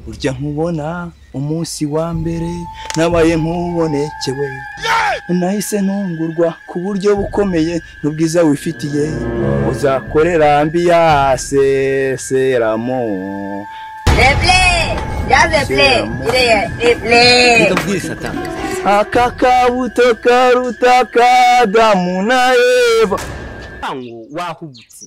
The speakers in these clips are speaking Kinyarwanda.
urya nkubona umunsi wa mbere nabaye nk'ubonekewe nahise ntungurwa ku buryo bukomeye n'ubwiza wifitiye uzakorera ambiyase seramo Reble, yaze ple, iriya reble. ndabwira satani aka kabuto karuta kadamu na eva ntabwo wahubutse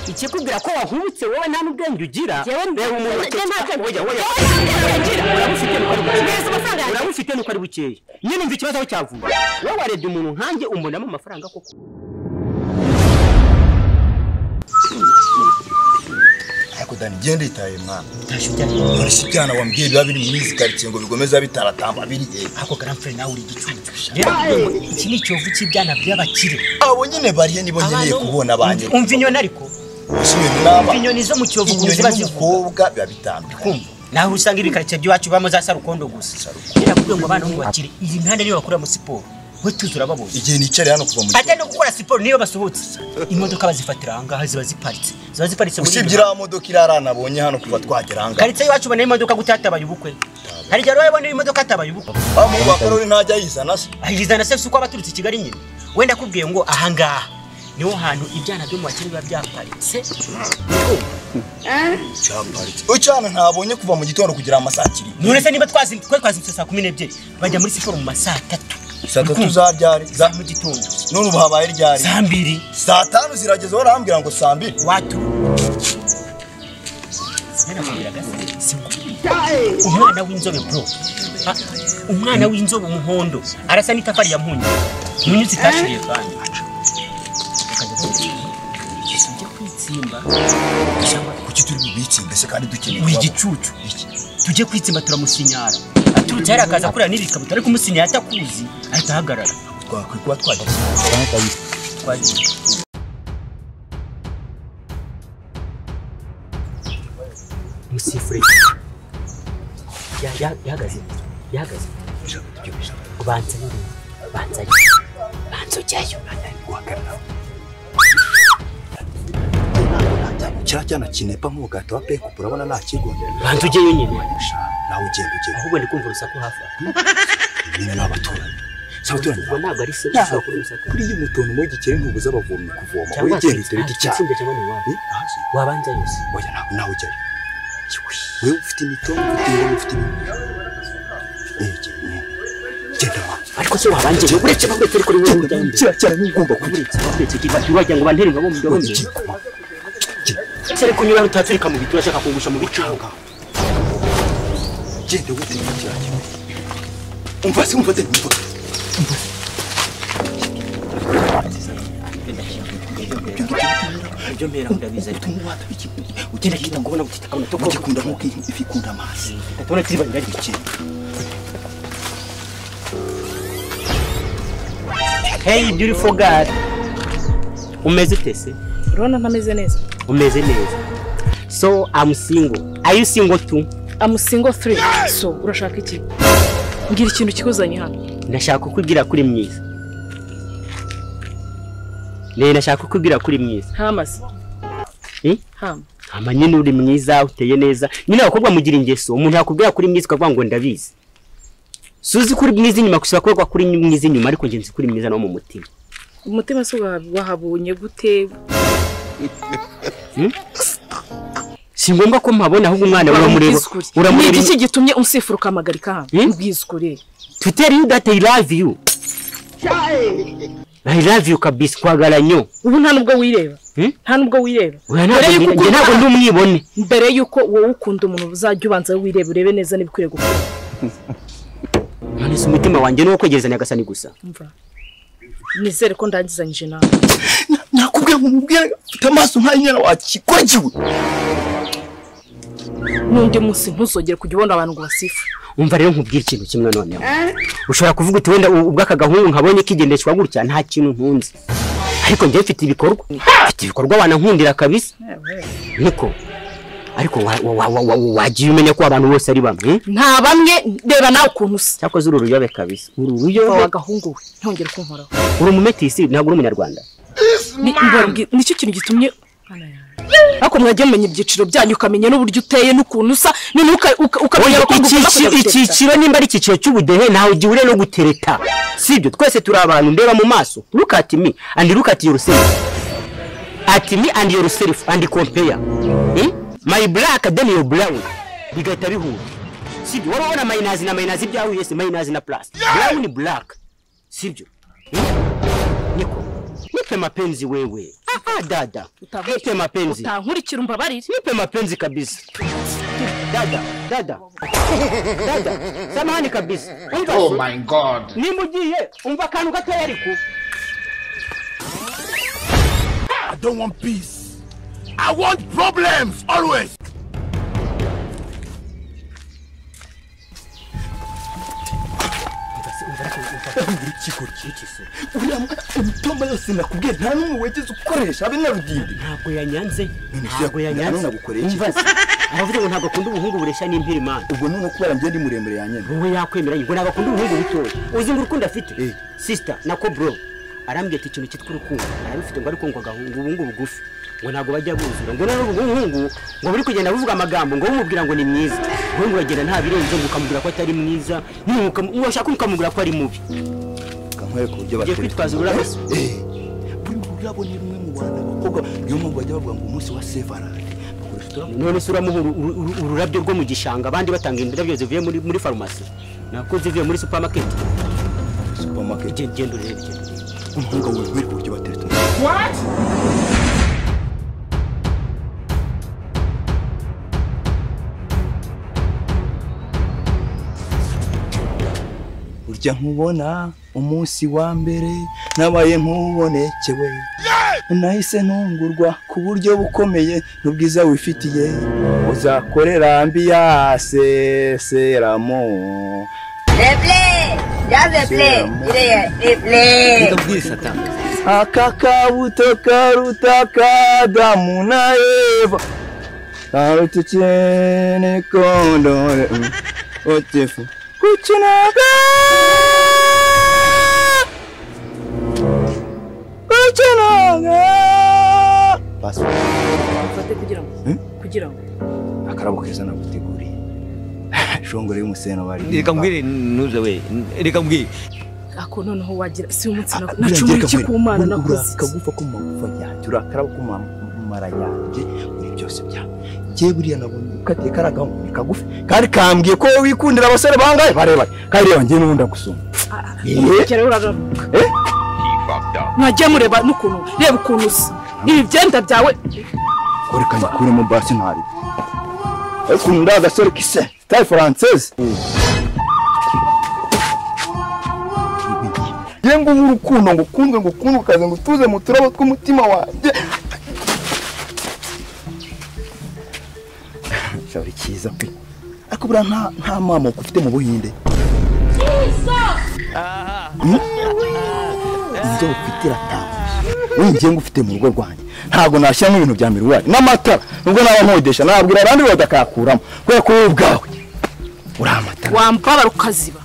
ikikubwira ko wahubutse wowe nta n'ubwenge ugira Jyewe reba umuntu njye nta ufite bwenge- oya oya Jyewe nta bwenge ugira urabufite nuko ari Mbese bukeya amafaranga- urabufite nuko ari bukeya nyine umva ikibazo aho cyavuye wowe warebye umuntu nkanjye umbonamo amafaranga koko ariko dani genda yitaye mwana none si ibyana wambwiye biba biri muri izi karitsiye ngo bigomeza bitaratamba biriye ariko garamfure nawe uri igicucu rero iki ni icyovu cy'ibyana by'abakire abo nyine bariye nibo nkeneye kubona banjye umva inyoni ariko inyoni n'aba umva inyoni zo mu cyovu ukuntu inyoni ziba zivuga n'umukobwa biba bitandukanye kumva naho usanga ibikaritsiye by'iwacu bibamo za sarukondo gusa birakubwiye ngo abana bo mu bakire iyi mihanda niyo bakoreramo siporo we tuzi urababonye igihe nicariye hano kuva mu ate no gukora siporo niyo basohotse imodoka bazifatira ahangaha ziba ziparitse ziba ziparitse muri usibye iriya modoka irarana abonye hano kuva twagera aha ngaha karitsiye iwacu ubona imodoka gute hatabaye ubukwe hari igihe rero ubona imodoka hatabaye ubukwe wa muntu wa karori ntajya yizana se ahizana se si uko aba aturutse i kigali nyine wenda akubwiye ngo ahangaha niho hantu ibyana byo mu bakire biba byaparitse cyaparitse ucana ntabonye kuva mu gitondo kugera amasaa kiri none se niba twazi twari twazindutse saa kumi n'ebyiri bajya muri siporo mu ma saa tatu saa tatu zaryari za mu gitondo none ubu habaye ryari saa mbiri saa tanu zirageze warambwira ngo saa mbiri watu umwana w'inzobe bro Ah, umwana w'inzobe umuhondo arasa n'itafari ya mpunyu munyuzi itashiriye kandi ujya kwitsimba kuki turi bubitse mbese kandi dukeneye uri kubaho? igicucu tujye kwitsimba turamusinyara aturutse hariya akaza kurira n'ibikabutura ariko umusinyara atakuzi ahita ahagarara twakwiye kuba twagira twagiye umusifure Ya- ya- yahagaze yahagaze banza nyine banza nyine banza ujyayo kiriya cyana kinepa nk'umugati wa pekupu urabona nta kigo banza ujyayo nyine nawe ugenda ugenda ahubwo ndi kumva urusaku hafi aho nyine ni abaturanyi si abaturanyi ubwo bawe ntabwo ari se Ntabwo. ushobora kuba urusaku kuri iyo mutuntu muri gikeri ntubuze abavomyi kuvoma wowe cyangwa genda utereke icyaha itsinda cyangwa ni iwabo Eh, ahasi. wabanza yose oya ntabwo nawe ujyayo wewe ufite imitungo ufite ingoma ufite ibintu Eh, genda, genda. genda wa ariko se wabanje yo uretse bamwe turi kuri wewe ujya imbere kiriya cyana niba ugomba kugira uretse kiba wagira ngo bantere ngabo mu ikibazo byo cy'ikoma Sere kunyura rutatsirika mu biti urashaka kungusha mu bicanga. genda witega kiriya cyuma umva se umva se umva Ibyo mbera ndabiza ariko wata w'ikigo ugenda kita ngubona gutita kabona to ugikunda nk'uko ifi ikunda amazi Tabona kiba ngari iki. Hey beautiful girl. Umeze tese? urabona ntameze neza Umeze neza. So I'm single. Are you single too? amu single three so urashaka iki mbwira ikintu kikuzanye hano Ndashaka kukubwira kuri mwiza. Ne ndashaka kukubwira kuri mwiza. hamaze Eh? hama ama nyine uri mwiza uteye neza nyine abakobwa mugira ingeso umuntu yakubwira kuri mwiza ukavuga ngo ndabizi suzi kuri mwiza inyuma gusa akorwa kuri mwiza inyuma ariko ngenzi kuri mwiza no mu mutima umutima se waha- wahabonye gute si ngombwa ko mpabona ahubwo umwana we uramureba Mbwizukuri. uramureba ni iki gitumye umusifura ukamagarika Eh? hano mbwizukuri tuteri yu date i love you i love you kabisa kwagara nyo ubu nta nubwo wireba Eh? nta nubwo wireba Oya, Mbere ntabwo y'uko njye ntabwo ukunda- ndi umwibone mbere y'uko wowe ukunda umuntu uzajya ubanza wireba urebe neza n'ibikwiriye gukora none se umutima wanjye ni uwo kwegereza nyagasani gusa Umva. nizere ko ndangizanyije nawe nakubwira ngo umubwire ufite amaso nk'ay'inyana wakikogiwe n'undi munsi ntuzongere kujya ubona abantu ngo basifu umva rero nkubwira ikintu kimwe noneho ushobora kuvuga uti wenda ubwo aka gahungu nkabonye kigendeshwa gutya nta kintu ntunze ariko njyewe mfite ibikorwa mfite ibikorwa wanankundira kabisa niko ariko wa- wa- wa- wa- wa- wagiye umenya ko abantu bose ari bamwe nta bamwe reba nawe ukuntu usa cyakoze uru ruyobe kabisa uru Umva ruyobe wa gahungu we ntongere kunkoraho uri umumetisi ntabwo uri umunyarwanda Ni- mbabwira- nicyo kintu gitumye ariko mwajya mumenya ibyiciro byanyu ukamenya n'uburyo uteye n'ukuntu usa noneho uka- uka- ukamenya Oya, ko ugomba icyiciro- kujya gutereta icyiciro nimba ari icyiciro cy'ubudehe ntawe ugihuriye no gutereta sibyo twese turi abantu ndeba mu maso look at me and look at yourself at me and yourself and compare Hmm? my black then your brown bigahita bihura sibyo waba ubona mayinazi na mayinazi byahuye se mayinazi na plus brown black sibyo Hmm? niko nipe mapenzi wewe ah ah dada Utavuye. nipe mapenzi utankurikira umbabarire nipe mapenzi kabisa dada dada dada samahani kabisa umva Oh my God. nimba ugiye umva akantu gatoya ariko I don't want peace. I want problems always. uriya mwana imitombo yose nakubwiye nta n'umwe wigeze ukoresha abe nyarudimbi ntabwo yanyanze ntabwo ntabwo yanyanze. yanyanze umva se aravuga ngo ntabwo akunda ubuhungu bureshya n'impiri imana ubwo none kubera njye ndi muremure ya nyine wowe yakwemera ngo ntabwo akunda ubuhungu butoya uzi ngo urukundo afite sisita na ko bro arambwira ati ikintu cyitwa urukundo arabifite ngo ariko ngo agahunga ubuhungu bugufi ngo ntabwo bajya buzura ngo noneho ubwo buhungu ngo buri kugenda buvuga amagambo ngo bumubwira ngo ni mwiza wowe uragenda nta birenze ngo ukamubwira ko atari mwiza washaka ukamubwira ko ari mubi kankwereka uburyo ugiye batwereka kwitwaza ururabyo buri ururabo ni rumwe mu bantu abakobwa niyo mpamvu bajya bavuga ngo umunsi wa sevarade bakoresha uturabo none se uramuha uru- uru- uru- ururabyo rwo mu gishanga abandi batanga indabyo zivuye muri muri farumasi nako zivuye muri supamaketi supamaketi genda urebe genda urebe. umuhanga wawe wereka uburyo batereka urya nkubona umunsi wa mbere nabaye nk'ubonekewe nahise ntungurwa ku buryo bukomeye n'ubwiza wifitiye uzakorera ambiyase seramo Replay. Just replay. Replay. aka kabuto karuta kadamu na eva karuta cyene kondore otefu kucinaga kucinaga ufate kugira ngo Eh? kugira ngo akarabo keza naguteguriye shongore y'umuseno bari reka mbwire ntuze we reka mbwire ako noneho wagira si umunsi Ah, na- buriya ngiye nacumuye iki ku kabwira, mana uri- nakoze uri akagufa ko mu magufa yanjye uri akarabo ko mu mu mara yanjye muri byose byawe njye buriya nabonye ukatiye kariya gahungu kagufi kari kambwiye ko wowe wikundira abasore bangahe barebare kandi reba njye n'ubundi agusoma kera uragaruka mwajya mureba n'ukuntu reba ukuntu usa ibi byenda byawe ko reka ngikuremo basi ntari ariko ukuntu uri agasore kise sitaye faransese njye ngubu urukundo ngo ukundwe ngo ukundwe ukaza ngo utuze mu turabo tw'umutima wanjye cyari cyiza pe ariko buriya nta nta mamuko ufite mu buhinde Hmm? ibyo ufite iratangaje wowe njye ngo ufite mu rugo rwanjye ntabwo nashyiramo ibintu bya miruwari n'amatara nubwo naba nkodesha nabwira abandi badakakuramo kubera ko wowe ubwawe uri amatara wambabara ukaziba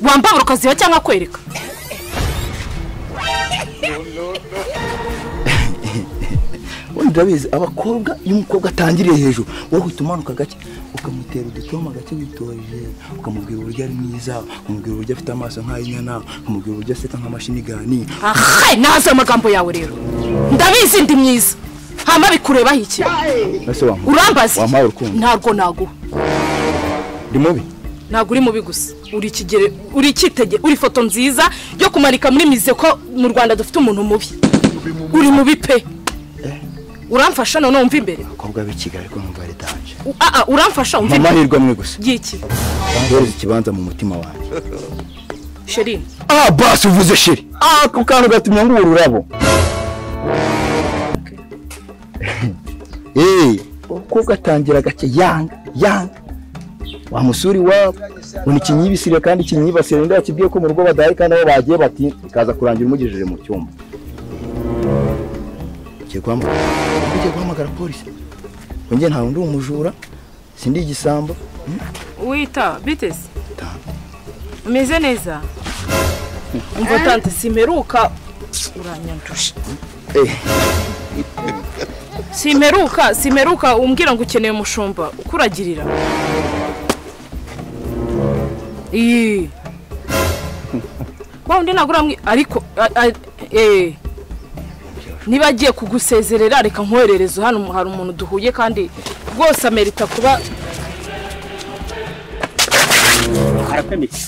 wambabara ukaziba cyangwa kwereka wowe ndabizi abakobwa iyo umukobwa atangiriye hejuru wowe uhita umanuka gake ukamutera udutoma gake witoreje ukamubwira uburyo ari mwiza ukamubwira uburyo afite amaso nk'ay'inyana ukamubwira uburyo aseka nk'amashinigani aha nahaze amagambo yawe rero ndabizi ndi myiza hama bikurebaho iki ese wamuha urambaza wampaye urukundo ntabwo naguha ndi mubi ntabwo uri mubi gusa uri ikigere uri icyitege uri ifoto nziza yo kumanika muri mize ko mu rwanda dufite umuntu mubi uri mubi pe uramfasha none wumva imbere abakobwa b'i kigali ko numva ari danje U- ah, ah, uramfasha mu wumva imbere mahirwe amwe gusa y'iki ndohereza ikibanza mu mutima wanjye sherine ah basi uvuze shiri ah ako kantu gatumye ngo ururabo eh umukobwa atangira gake yanga yanga wamusura iwabo ngo ikinyibisire kandi ikinyibasire nda yakibwiye ko mu rugo badahe kandi aho bagiye bati ikaza kurangira umugejeje mu cyumba ugiye guhamagara ugiye guhamagara polisi ngo njye ntawe ndi umujura sindi igisambo wita bitesi Ta- umeze neza umva tante simperuka uranyandusha Eh. simperuka simperuka umbwira ngo ukeneye umushumba ukuragirira iyi wa undi ntabwo uramwi ariko a- a- eh. niba agiye kugusezerera reka nkoherereze hano hari umuntu duhuye kandi rwose amerita kuba arakwemereye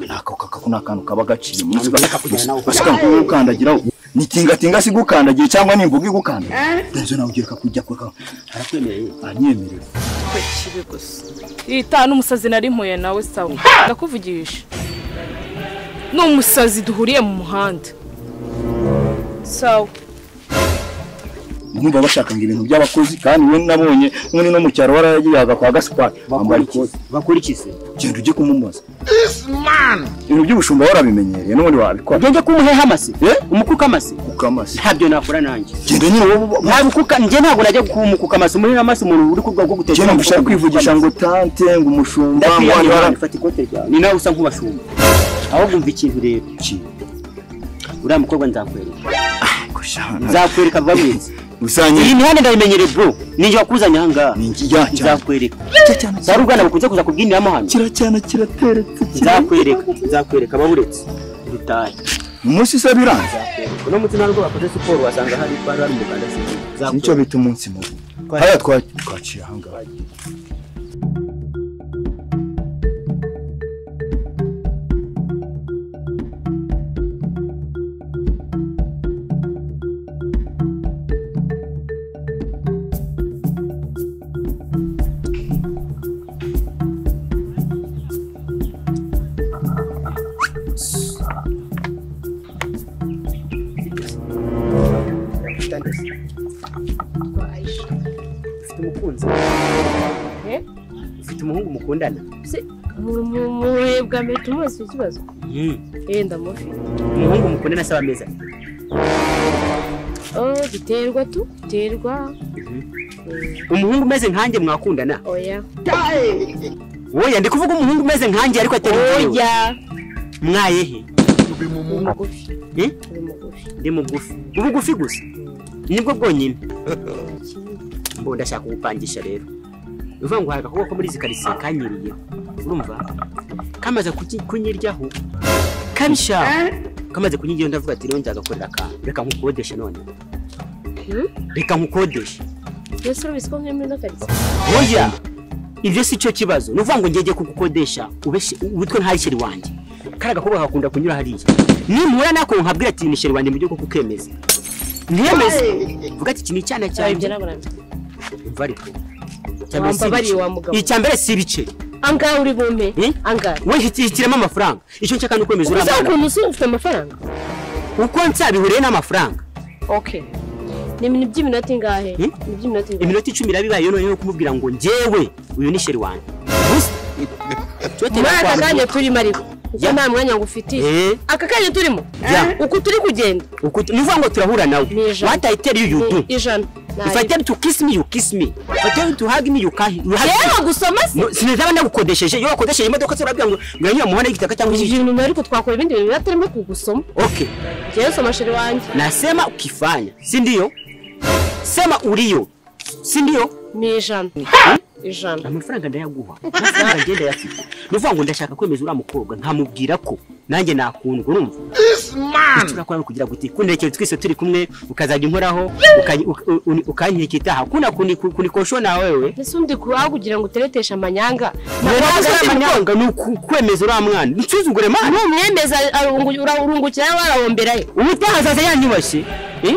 Aka kaka kuna kantu kaba gaciye munsi basika kukandagiraho ni tingatinga si gukandagira cyangwa ni ngugu igukanda nzo nawe ugira kakujya kwaka arakwemereye anyemerera kibi gusa yita n'umusazi nari mpuye nawe sawa ndakuvugisha ni umusazi duhuriye mu muhanda sawa mwumva bashaka ngo ibintu by'abakozi kandi we nabonye umwe no mu cyaro waragiyaga kwa Gaspard ambara ikoti bakurikize genda ujye kumumuza ibintu by'ubushumba warabimenyereye n'ubundi wabikora ugende kumuheho amase Eh? umukuka amase ukamasi ntabyo nakora nanjye genda nyine wowe nta bukuka njye ntabwo najya kumukuka amase muri amase umuntu uri ku bwoko bwo guteka genda ngo ushaka kwivugisha ngo tante ngo umushumba ngo ndakwiyamira wandara imana, fata ikote ryawe ni nawe usa nk'ubashumba ahubwo umva ikintu rero uriya mukobwa nzakwereka nzakwereka bwamwiza iyi usanye mihanda ndayimenyereye bro ninjye wakuzanye ahangaha ni njya cyane nzakwereka za ruganda bakunze kuza kubwiniramo hano kiracyana kirateretse nzakwereka nzakwereka baburetse dutahe umunsi se biranze uno munsi ntabwo bakoze siporo wasanga hari bari bari mu rwanda nicyo bita umunsi mubi hariya twa- twaciye ahangaha ufite umukunzi Eh? ufite umuhungu mukundana mubuye bwa mbere tumubaza icyo kibazo eh ndamufite umuhungu mukundana asaba ameza oh biterwa tu biterwa umuhungu umeze nkanjye mwakundana oya woya ndi kuvuga umuhungu umeze nkanjye ariko atari oya mwayehe uri mugufi Eh? uri mugufi ndi mugufi ubugufi gusa nibwo bwonyine mbo ndashaka kugupangisha rero uvuga ngo hari agakobwa ko muri izi karitsiye kanyiriyeho urumva kamaze kuki- kunyiryaho kabisha kamaze kunyiryaho ndavuga ati rero nzagakorera akantu reka nkukodeshe none Hmm? reka nkukodeshe yose urabisi ko mwembi n'akaritsiye oya ibyo si cyo kibazo ni ukuvuga ngo njye njye kugukodesha ubeshe ubutwe nta sheri wanjye kari agakobwa kakunda kunyura hariya nimuhura nako nkabwira ati ni sheri wanjye mu gihugu kukemeza ntiyemeze vuga ati iki ni icyana cyanjye umva ariko Icya mbere Wambabariye si ibice. wa mugabo. icya mbere si ibice angahe uri bumpe Eh? angahe we hitiremo amafaranga icyo nshaka ni ukwemeza uzi uriya mwana ukuntu uzi ufite amafaranga uko nsabihuriye n'amafaranga okay ni ibintu by'iminota ingahe Hmm? ni by'iminota ingahe iminota icumi irabibaye noneho kumubwira ngo njyewe uyu ni sheri wanjye Gusa. Cyote muri aka nakwambura. kanya turimo ariko njye nta mwanya ngufitiye Eh. aka kanya turimo Ya. uku turi kugenda Uku- ni ukuvuga ngo turahura nawe Ni ijana. what i tell you you ni do ijana if i tell you to kiss me you kiss me if i tell you to hug me you can you hug rero me gusoma se No, sinazaba nagukodesheje iyo wakodesheje imodoka turabwira ngo nganyura mu muhanda w'igitaka cyangwa Uyu iki muntu ariko twakora ibindi bintu biba turimo kugusoma okay njyewe soma sheri wanjye nasema ukifanya si ndio sema ulio si ndio ni ijana ijana amafaranga ndayaguha amafaranga ngenda yafite ni ukuvuga ngo ndashaka kwemeza uriya mukobwa nkamubwira ko nanjye nakundwa urumva icyo urakora ni ukugira guti kunderekere twese turi kumwe ukazajya unkoraho ukany- u- u- uni- ukankeka itaha kuna kuni- kunikosho na wewe ese undi kubaho kugira ngo utereteshe amanyanga Mwemeza uriya manyanga ni uku- kwemeza uriya mwana nsuzugure mwana numwemeza urungukira nawe arawomberayo ubutaha azaza yanyubashye Eh?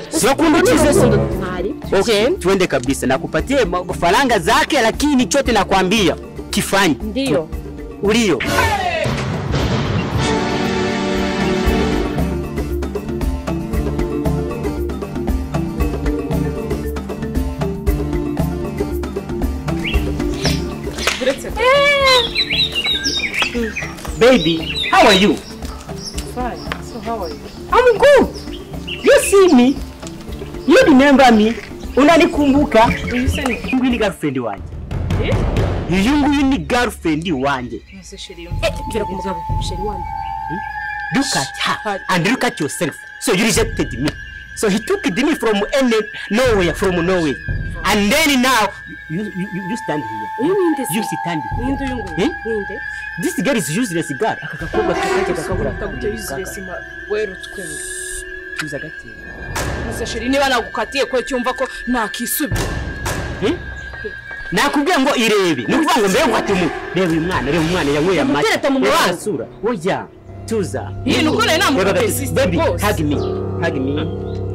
Sinakunda ukize so. ntari Okay, tuende kabisa nakupatia ma- faranga zake lakini chote nakwambia kifanye ndiyo ulio Baby, how are you? I'm good. You see me? You remember me? Unanikumbuka? Huyu ni girlfriend wanje. Uyu nguyu ni girlfriend wanje. mbwira ku mugabo sheri wanjye Look at her and look at yourself. So you rejected me. So he took me from any nowhere, from nowhere. And then now, you, you, you, you stand here. uyu ninde se You stand here. ninde uyu nguyu Eh? ninde This girl is useless girl. Aka gakobwa kakajya gakabura. utagutuye useless ma werutswe Tuza gake. gusa sheri niba nagukatiye ko cyumva ko nakisubira Nakubwiye ngo irebe. Ni ukuvuga ngo mbere ngwate mu. Reba uyu mwana, reba umwana yanyweye amata. Umutereta mu Reba maso. amasura. Oya, tuza. Iyi ni ukuri nta muntu Reba gake. persist Baby, rwose. hug me. Hug me.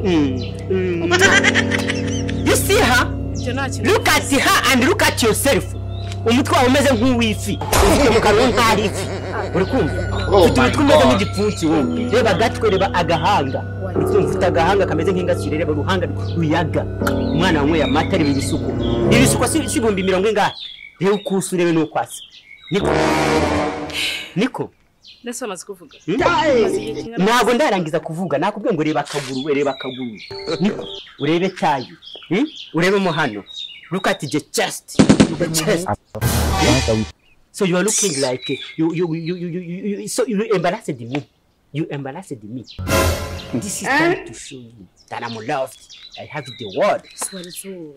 Mm. Mm. You see her? ibyo nta kintu look at her and look at yourself umutwe wawe umeze nk'uw'ifi ufite mu kanwa nk'ahari ifi uri kumva ufite umutwe umeze nk'igipfunsi wowe reba agatwe reba agahanga uri kumva ufite agahanga kameze nk'ingasire reba uruhanga ruyaga umwana wanyweye amata reba ibisuko ibisuko si si ibihumbi mirongo ingahe reba uko usa urebe n'uko asa niko niko ndetse bamaze kuvuga ntabwo ndarangiza kuvuga nakubwiye ngo reba akaguru we reba akaguru niko urebe tayi hmm? urebe mo hano look at the chest the chest Hmm? so you are looking like uh, you you you you you, you, you so you embarrassed me you embarrassed me this is time to show you that I'm loved I have the word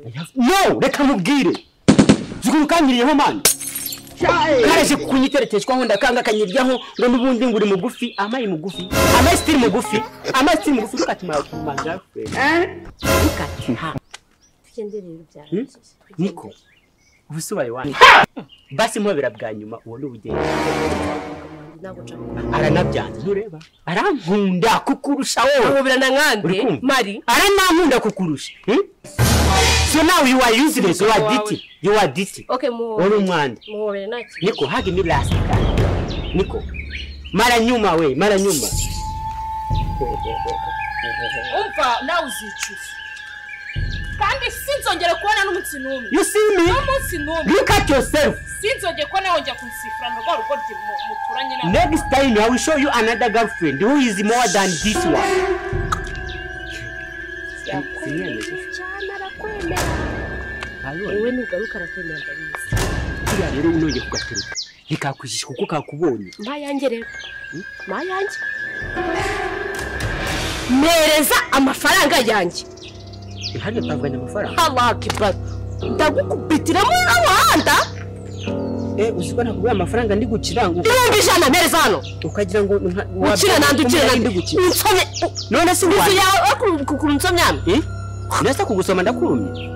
I have no reka mubwire zikurukanyireho mani karaje kunyitereteshwaho ndakanga akanyiryaho ngo n'ubundi nguri mugufi amayi mugufi amayi sitiri mugufi amayi sitiri mugufi lukati magafure lukati ha tugende rero byari Hmm? niko ubusobaye wanjye basi mwabera bwa nyuma uwo ni ubugeni ntabwo nshaka aranabyanze ntureba arankunda kukurusha wowe nkubira na Uri nkande kumva? mari aranankunda kukurusha hmm? so now you are useless you are dirty you are dirty okay uri muhobere umwanda muhobere nta kintu niko hagi mi last time niko mara nyuma we mara nyuma umva nawe uzicuza kandi sinzongere kubona n'umunsi n'umwe you see me n'umunsi n'umwe look at yourself sinzongeye kubona nawe njya kunsifura na rwa rugo rye mu- muturanye nawe next time i will show you another girlfriend who is more than this one cyane arakwemera wowe nugaruka arakwemera ndabizi kiriya rero unongeye kugatereka bikakwishisha kuko kakubonye mpa yanjye rero mpa yanjye mpereza amafaranga yanjye hano tavuganye amafaranga habakibazo ndagukubitiramo n'umuhanda eh uzi ko nakubwiye amafaranga ndi gukiranga ibihumbi ijana mpereza hano ukagira ngo ukire nande ukire nande unsome none si inzu wajye yawe kugura unsomyame nasa kugusoma ndakurumye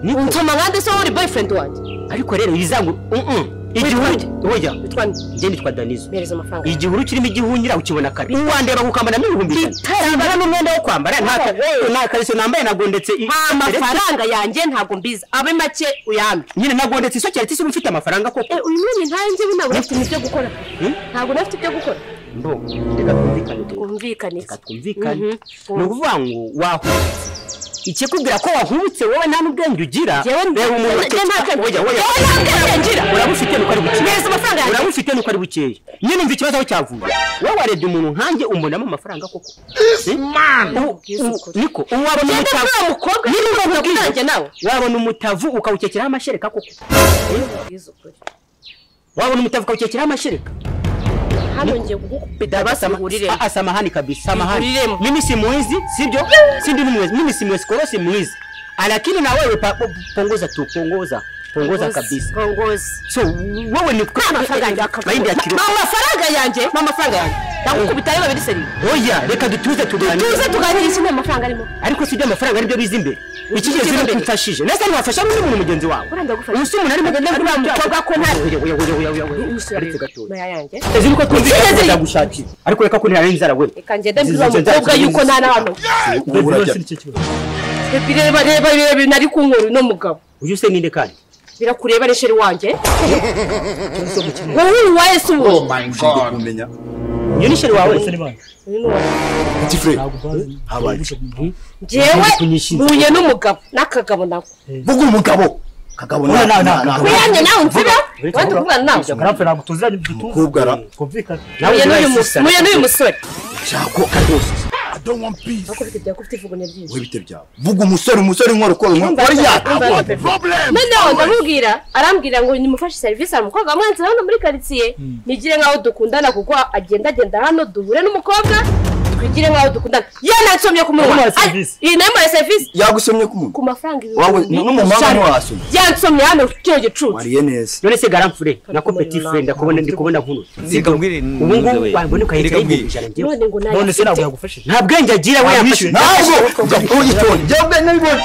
niko unsoma nkande se wowe uri boyfriend wanjye ariko rero yizangu igihuru oya witwa nde njye nitwa danizo mpereza amafaranga igihuru kirimo igihungira ukibona kare uwandeba gukambana n'ibihumbi ijana nta n'umwenda wo kwambara nta ka- nta kariso nambaye nagondetse i- nta mafaranga yanjye ntabwo mbizi abe make uyambe nyine nagondetse isokera tisi uba ufite amafaranga koko uyu mwanya ntanjye we ntabwo unafite ibyo gukora ntabwo unafite ibyo gukora mbo reka twumvikane rero. twumvikane iki reka twumvikane Mhm. ni ukuvuga ngo wahubutse ikikubwira ko wahubutse wowe nta n'ubwenge ugira Jyewe nta- reba umuntu njye nta bwenge- Oya, oya. Jyewe nta bwenge ngira. urabufite nuko ari bukeya Neza amafaranga yanjye. urabufite nuko ari bukeya nyine umva ikibazo aho cyavuye wowe warebye umuntu nkanjye umbonamo amafaranga koko Eh? U- u- niko ubu wabona Jyewe umutavu nta mukobwa Nyine nta ubwo mukobwa bwiza. nanjye nawe. wabona umutavu ukawukekeraho amashereka koko wabona umutavu ukawukekeraho amashereka hano ngiye kugukubita Daba sama- Ihuriremo. Ah, ah, samahani kabisa samahani Ihuriremo. mimi si mwizi sivyo si ndi ni mwizi mimi si mwizi koro si mwizi Ah, lakini na wewe pa- punguza tu punguza punguza kabisa kongozi so wewe ni kwa amafaranga yanjye mahindi ya kilo amafaranga yanjye ni amafaranga yanjye ndagukubita reba biri seri oya reka dutuze tuganire tuze tuganira iki nta mafaranga arimo ariko sibyo amafaranga aribyo biza imbere ikigezi imbere. n'ukumfashije nese ntiwafasha n'undi muntu mugenzi wawe urenda gufasha uyu si umuntu arimo agenda uriya mukobwa ko nta oya oya oya oya oya oya aretse gatoya maya yanjye ezi niko twumvikana ndagushakira ariko reka ko ntihari inzara we reka ngende mbwira uwo mukobwa yuko nta n'abantu bireba reba reba nari kunkura uno mugabo uyu se ninde kandi birakureba resheri wanjye wowe uwaye se ubu kumenya uyu ni sheri wawe ikifure habaye iki? njyewe kunyishyuza. mpuye n'umugabo n'akagabo nawe vuga umugabo kagabo Oya, na- na- na- na- wiyanjye nawe nsibe wenda uvugana nawe karapfe ntabwo tuziranye dutuze mukobwa ra twumvikane mpuye n'uyu mu- mpuye n'uyu musore shako kadosi I don't want peace ariko bite byakufite ivugune ryinshi wowe bite byawe vuga umusore umusore inkora ukora inkora oya noneho ndamubwira arambwira ngo nimufashe serivisi hari umukobwa wamwanze hano muri karitsiye nigire nkaho dukundana kuko agenda agenda hano duhure n'umukobwa twigire nk'aho dukundana ye nasomye ku munwa Yamuhaye serivisi. Ari- iyi nayo muri serivisi yagusomye ku munwa ku mafaranga Wawe, n'umumama ntiwasomye. yansomye hano kino gicucu wariye neza none se garanfure nako petit frere ndakubona ndi kubona nkuru Reka mbwire ubu ngubu ntuze we. waboneka Reka ahita mbwire. y'ibihumbi ijana njyewe none ngo nayo none se ntabwo yagufashije nta bwenge agira we yafashe ntabwo ujya kuba igitoni jya ubwenge bibona